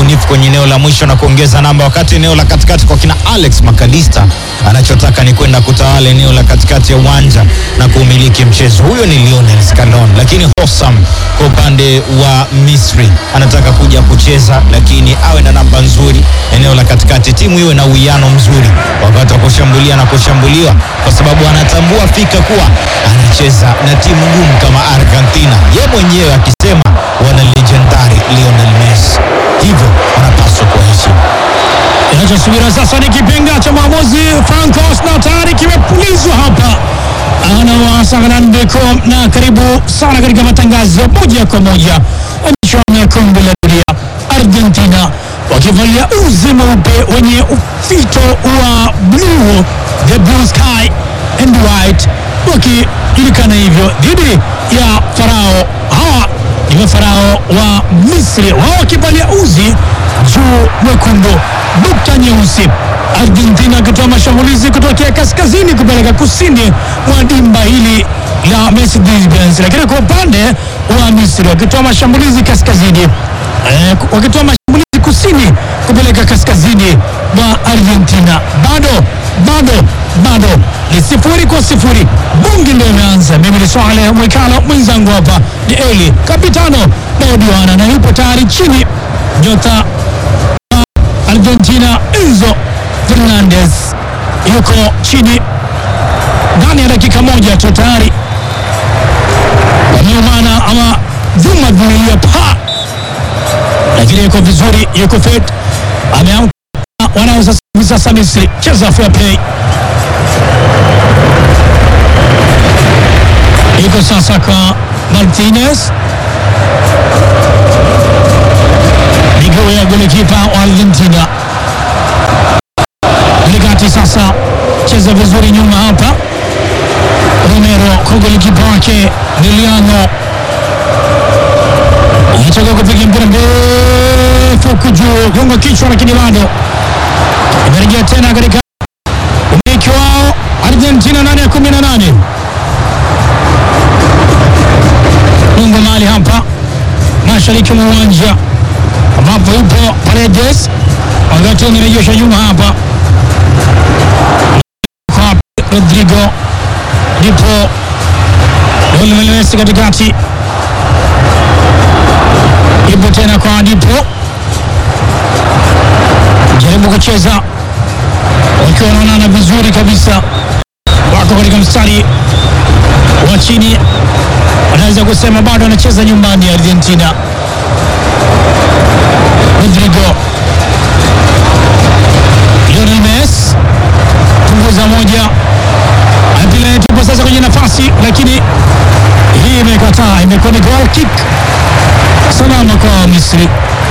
ubunifu kwenye eneo la mwisho na kuongeza namba, wakati eneo la katikati kwa kina Alex Makalista anachotaka ni kwenda kutawala eneo la katikati ya uwanja na kuumiliki mchezo. Huyo ni Lionel Scaloni, lakini Hossam kwa upande wa Misri anataka kuja kucheza, lakini awe na namba nzuri eneo la katikati, timu iwe na uwiano mzuri wakati wa kushambulia na kushambuliwa, kwa sababu anatambua fika kuwa anacheza na timu ngumu kama Argentina, ye mwenyewe akisema wana legendari Lionel Messi, hivyo wanapaswa kuwaheshimu. Kinachosubiriwa sasa ni kipenga cha maamuzi. Francos na tayari kimepulizwa hapa, anawaasa Hernandez na karibu sana katika matangazo moja kwa moja michuano ya kombe la dunia. Argentina wakivalia uzi mweupe wenye ufito wa blue, the blue sky and white, wakijulikana hivyo dhidi ya Farao. Hawa ni mafarao wa Misri, wao wakivalia uzi juu mwekundu, nukta nyeusi. Argentina akitoa mashambulizi kutokea kaskazini kupeleka kusini mwa dimba hili la Mercedes-Benz, lakini kwa upande wa Misri wakitoa mashambulizi kaskazini eh, wakitoa mashambulizi kusini kupeleka kaskazini mwa Argentina. Bado bado bado ni sifuri kwa sifuri. Bungi ndio imeanza. Mimi ni Swale Mwikalo, mwenzangu hapa ni Eli Kapitano Naodiwana na yupo tayari chini nyota Argentina Enzo Fernandez yuko chini ndani ya dakika moja tu tayari wameumana ama vyuma vimelia pa, lakini yuko vizuri, yuko fit, ameamka. Wanaweza hivi sasa Misri cheza fair play, iko sasa kwa Martinez miguu ya golikipa wa Argentina katikati. Sasa cheza vizuri nyuma hapa, Romero kwa golikipa wake Liliano anataka kupiga mpira mrefu huku juu, gonga kichwa, lakini bado imerejea tena katika umiliki wao Argentina ndani ya kumi na nane Mungu mali hapa mashariki mwa uwanja ambapo yupo Paredes, wakati umerejesha nyuma hapa kwa Rodrigo, ndipo Lionel Messi katikati, ipo tena kwa Dipo, jaribu kucheza wakiwa wanaonana vizuri kabisa, wako katika mstari wa chini, wanaweza kusema bado anacheza nyumbani ya Argentina. Rodrigo, Lionel Messi punguza moja, mpira tupo sasa kwenye nafasi, lakini hii imekataa, imekuwa ni goal kick salama kwa Misri.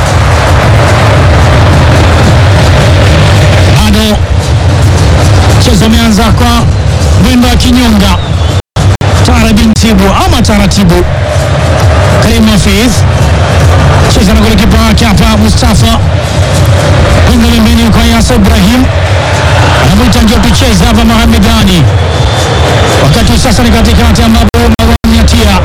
Bado mchezo umeanza kwa mwendo wa kinyonga, taratibu ama taratibu. Karim Hafidh cheza na golikipa wake hapa Mustafa kwenda pembeni kwa Yasa Ibrahim anamwita ndio tucheze hapa Mohamedani, wakati sasa ni katikati ambapo Marwan Yatia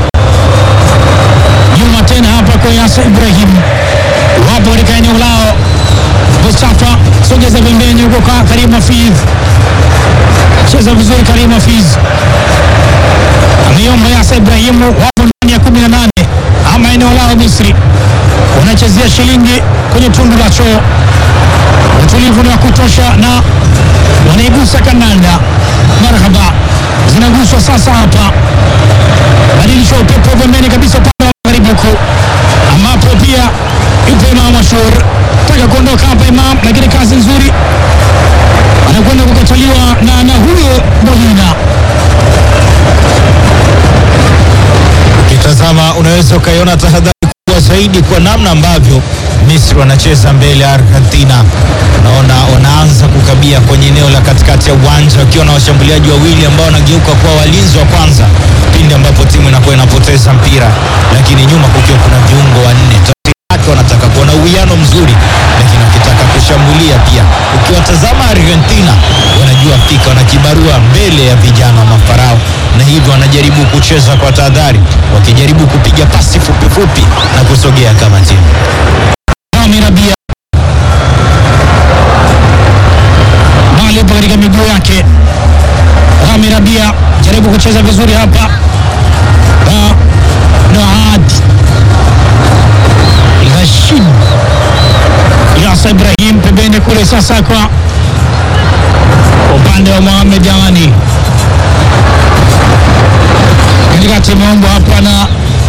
nyuma tena hapa kwa Yasa Ibrahim, wapo katika eneo lao. Mustafa sogeza pembeni huko kwa Karim Hafidh, cheza vizuri Karim Hafidh ameiomba Yasa Ibrahimu, wapo ndani ya kumi na nane ama eneo lao Misri wanachezea shilingi kwenye tundu la choo. Utulivu ni wa kutosha na wanaigusa kandanda. Marhaba, zinaguswa sasa hapa, badilisha upepo pembeni kabisa upande wa magharibi huku, ambapo pia yupo Imam Ashur taka kuondoka hapa Imam, lakini kazi nzuri anakwenda kukataliwa na na huyo Molina. Ukitazama unaweza ukaiona tahadhari kubwa zaidi kwa namna ambavyo Misri wanacheza mbele ya Argentina. Unaona wanaanza kukabia kwenye eneo la katikati ya uwanja wakiwa na washambuliaji wawili ambao wanageuka kuwa walinzi wa kwanza pindi ambapo timu inakuwa inapoteza mpira, lakini nyuma kukiwa kuna viungo wanne wake wanataka kuona uwiano mzuri, lakini wakitaka kushambulia pia. Ukiwatazama Argentina wanajua fika, wana kibarua mbele ya vijana wa mafarao, na hivyo wanajaribu kucheza kwa tahadhari, wakijaribu kupiga pasi fupifupi na kusogea kama timu. Rami Rabia vizuri hapa na Noad Rashid Yasa Ibrahim pembeni kule sasa kwa upande wa Mohamed Amani katikati imeombwa hapa na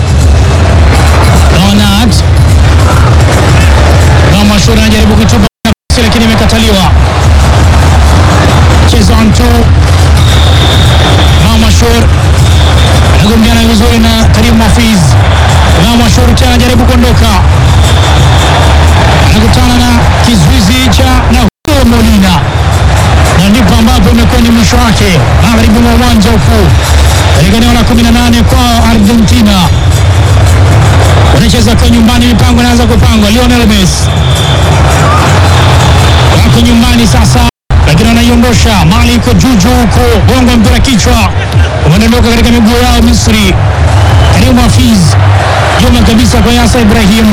Leonard na Mashura anajaribu kutupa nafasi lakini imekataliwa. Cheza on two na Mashur anagombeana vizuri na Karim Hafiz na Mashur tena anajaribu kuondoka, anakutana na kizuizi cha na huyo Molina na ndipo ambapo imekuwa ni mwisho wake magharibi mwa uwanja huku katika eneo la 18 kwa Argentina wanacheza kwa nyumbani, mipango inaanza kupangwa. Lionel Messi wako nyumbani sasa, lakini wanaiondosha mali iko juu juu huko, gongo mpira kichwa umedondoka katika miguu yao Misri. Karim Hafiz nyuma kabisa kwa Yasa Ibrahim,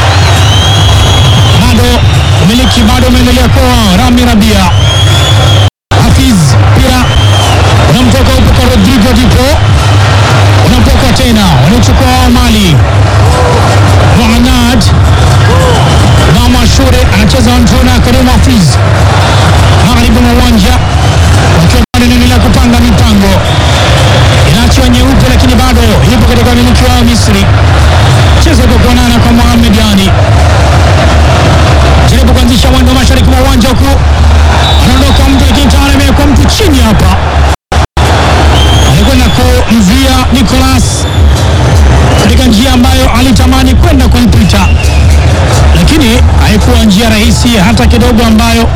bado umiliki bado umeendelea kwa Rami Rabia. Hafiz mpira unamtoka huko kwa Rodrigo Dipo, unapoka tena, wanachukua wao mali Mohanad Mama Shure anacheza Antona Karim Hafiz magharibi mwa uwanja wakiwa bado inaendelea kupanga mipango, inaachiwa nyeupe, lakini bado ipo katika wamiliki wao Misri. Cheza kwa kuonana kwa Mohamed Yani, jaribu kuanzisha mwendo mashariki mwa uwanja huku, anaondoka mtu, lakini tayari amewekwa mtu chini hapa, alikwenda kumzuia Nicolas katika njia ambayo alitamani kwenda kuipita, lakini haikuwa njia rahisi hata kidogo, ambayo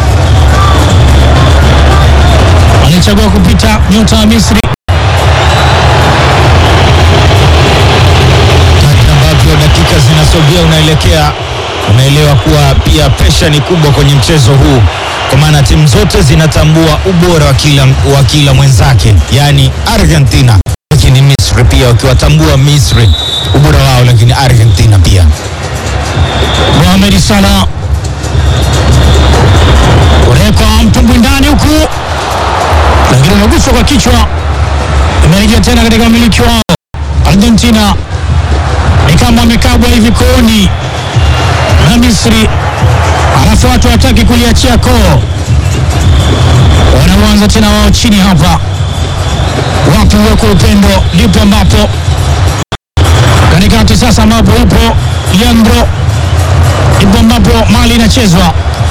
alichagua kupita nyota wa Misri. Kadri ambavyo dakika zinasogea, unaelekea unaelewa kuwa pia presha ni kubwa kwenye mchezo huu, kwa maana timu zote zinatambua ubora wa kila, wa kila mwenzake, yaani Argentina lakini Misri pia wakiwatambua Misri ubora wao, lakini Argentina pia. Mohamed Salah unawekwa mtumbwi ndani huku, lakini unaguswa kwa kichwa, imerejea tena katika umiliki wao Argentina. Ni kama wamekabwa hivi kooni na Misri, alafu watu wataki kuliachia koo, wanaanza tena wao chini hapa. Wapi uweko upendo, ndipo ambapo katikati sasa ambapo yupo Leandro ndipo ambapo mali inachezwa.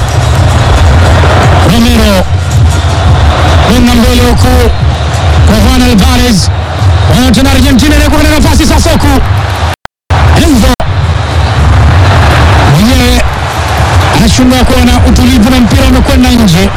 Romero kwenda mbele huku kwa Juan Alvarez, wanatena Argentina inakuwa na nafasi sasa huku Enzo mwenyewe anashindwa kuwa na utulivu na mpira umekwenda nje.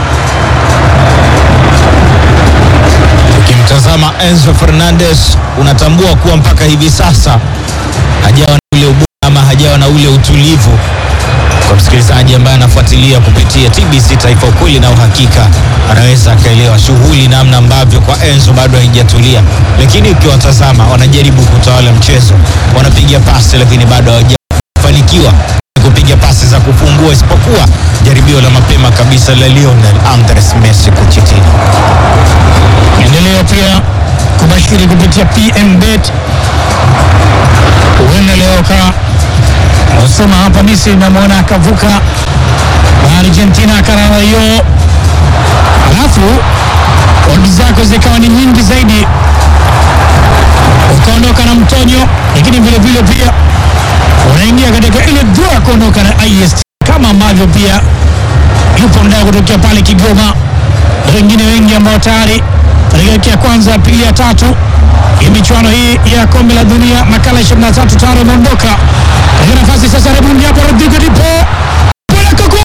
Ukimtazama Enzo Fernandez unatambua kuwa mpaka hivi sasa hajawa na ule ubora ama hajawa na ule utulivu. Kwa msikilizaji ambaye anafuatilia kupitia TBC Taifa, ukweli na uhakika, anaweza akaelewa shughuli namna ambavyo kwa Enzo bado haijatulia, lakini ukiwatazama wanajaribu kutawala mchezo, wanapiga pasi lakini bado hawajafanikiwa kupiga pasi za kufungua, isipokuwa jaribio la mapema kabisa la Lionel Andres Messi kuchitini. Endelea pia kubashiri kupitia PMBet. Huenda leo ka usema hapa Misri namwona akavuka na Argentina akarara hiyo, alafu odi zako zikawa ni nyingi zaidi, ukaondoka na mtonyo, lakini vile vile pia unaingia katika ile draw ya kuondoka na IST kama ambavyo pia yupo mdao kutokea pale Kigoma, wengine wengi ambao tayari katika wiki ya kwanza, ya pili, ya tatu ya michuano hii ya kombe la dunia makala 23 tayari wameondoka katika nafasi sasa. Rebundi hapo, Rodrigo Dipo peleka kwa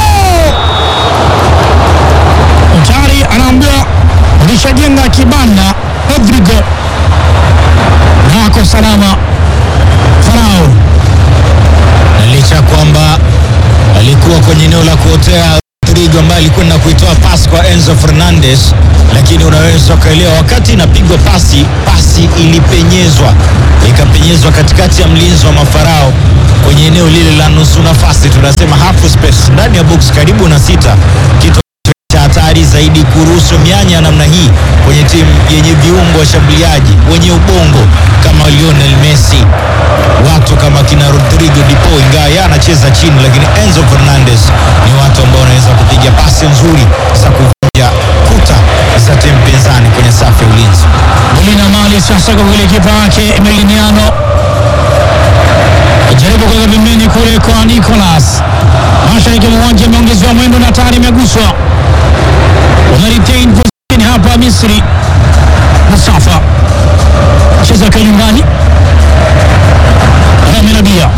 tayari anaambiwa ulishajenga kibanda. Rodrigo na ako salama Farao na licha ya kwamba alikuwa kwenye eneo la kuotea Rodrigo ambaye alikwenda kuitoa pasi kwa Enzo Fernandez, lakini unaweza ukaelewa wakati inapigwa pasi, pasi ilipenyezwa ikapenyezwa katikati ya mlinzi wa mafarao kwenye eneo lile la nusu nafasi, tunasema half space, ndani ya box karibu na sita, kitu cha hatari zaidi kuruhusu mianya namna hii kwenye timu yenye viungo washambuliaji wenye ubongo kama Lionel Messi, watu kama kina Rodrigo Di Paul, ingawa yeye anacheza chini, lakini Enzo Fernandez ni watu ambao wanaweza kupiga pasi nzuri za kuvunja kuta za timu pinzani kwenye safu ya ulinzi. Molina mali sasa kwa kule kipa wake Emiliano jaribu kuweka pembeni kule kwa Nicolas mashariki mwa uwanja, imeongezewa mwendo na tayari imeguswa. Wana retain position hapa Misri. Mustafa cheza kwa nyumbani, Rami Rabia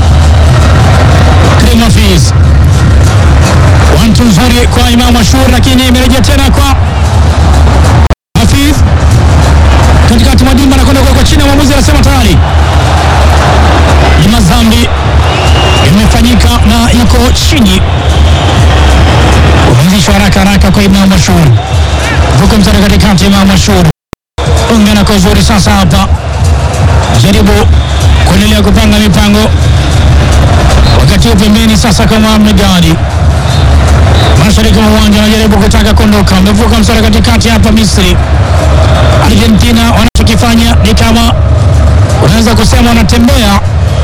Karim Hafiz, wantu nzuri kwa Imam Ashur, lakini imerejea tena kwa Hafiz katikati mwa dimba anakwenda kwa chini, mwamuzi anasema tayari ni madhambi imefanyika na yuko chini. Umeanzishwa haraka haraka kwa Imam Ashur, vuko mstari katikati. Imam Ashur ungana kwa uzuri sasa hapa, jaribu kuendelea kupanga mipango, wakati huu pembeni sasa kwa Mohamed Gadi mashariki mwa uwanja anajaribu kutaka kuondoka, amevuka mstari katikati hapa Misri. Argentina wanachokifanya ni kama unaweza kusema wanatembea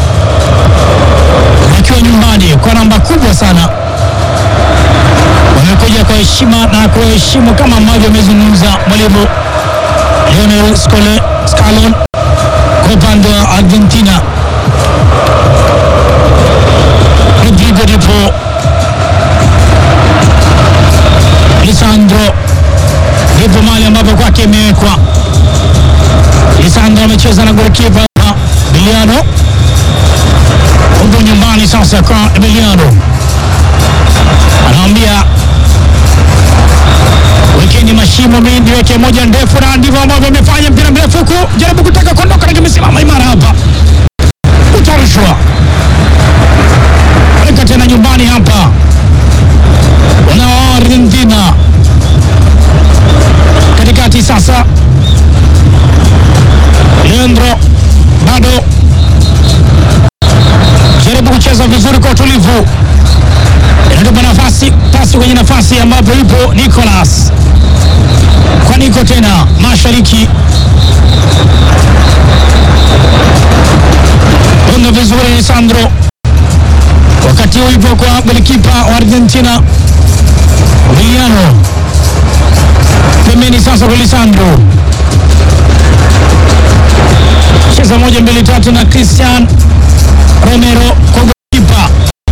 wakiwa nyumbani kwa namba kubwa sana. Wamekuja kwa heshima na kuheshimu kama ambavyo amezungumza mwalimu Lionel Scole- Scaloni kwa upande wa Argentina. Rodrigo Di Paul, Lisandro ndipo mahali ambapo kwake imewekwa. Lisandro amecheza na golikipa Emiliano, huko nyumbani sasa kwa Emiliano, anamwambia wekeni mashimo, mimi niweke moja ndefu, na ndivyo ambavyo amefanya. Mpira mrefu huku, jaribu kutaka kuondoka, lakini imesimama imara hapa, utarushwa weka tena nyumbani hapa, wana wa Argentina katikati sasa, Leandro bado jaribu kucheza vizuri kwa utulivu, inatupa nafasi pasi kwenye nafasi ambapo ipo Nicolas kwa Niko tena mashariki gonga vizuri Lisandro, wakati huu ipo kwa golikipa wa Argentina Emiliano pembeni sasa kwa Lisandro, cheza moja mbili tatu na Christian Romero kwa golikipa.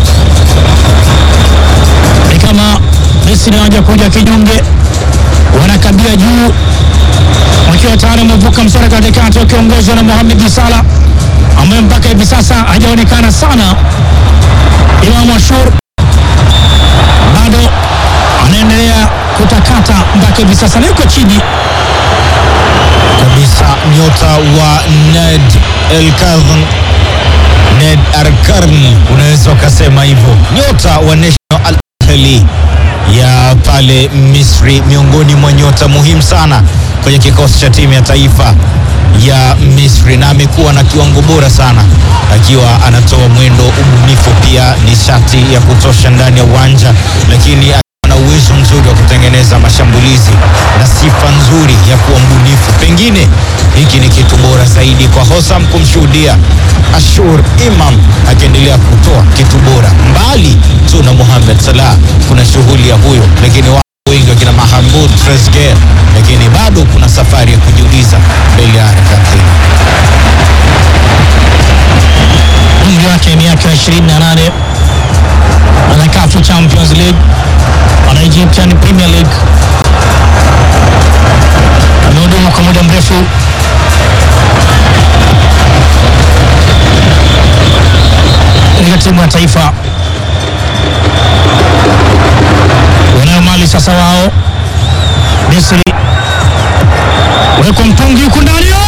Ni kama Misri hawaja kuja kinyonge, wanakabia juu wakiwa tayari wamevuka mstari katikati, wakiongozwa na Mohamed Salah ambaye mpaka hivi sasa hajaonekana sana. Imam Ashur bado anaendelea kutakata mpaka hivi sasa na yuko chini kabisa nyota wa Ned El Kadhan Ned Arkarni, unaweza ukasema hivyo, nyota wa National Al Ahly ya pale Misri, miongoni mwa nyota muhimu sana kwenye kikosi cha timu ya taifa ya Misri, na amekuwa na kiwango bora sana akiwa anatoa mwendo, ubunifu, pia nishati ya kutosha ndani ya uwanja, lakini na uwezo mzuri wa kutengeneza mashambulizi na sifa nzuri ya kuwa mbunifu. Pengine hiki ni kitu bora zaidi kwa Hosam kumshuhudia Ashur Imam akiendelea kutoa kitu bora. Mbali tu na Mohamed Salah, kuna shughuli ya huyo, lakini wao wengi wakina Mahamud Trezeguet, lakini bado kuna safari ya kujiuliza mbele ya Argentina. umri wake miaka 28 ana CAF Champions League ana Egyptian Premier League amehudumu kwa muda mrefu katika timu ya taifa wanayo mali sasa wao Misri wekwa mtungi huku ndani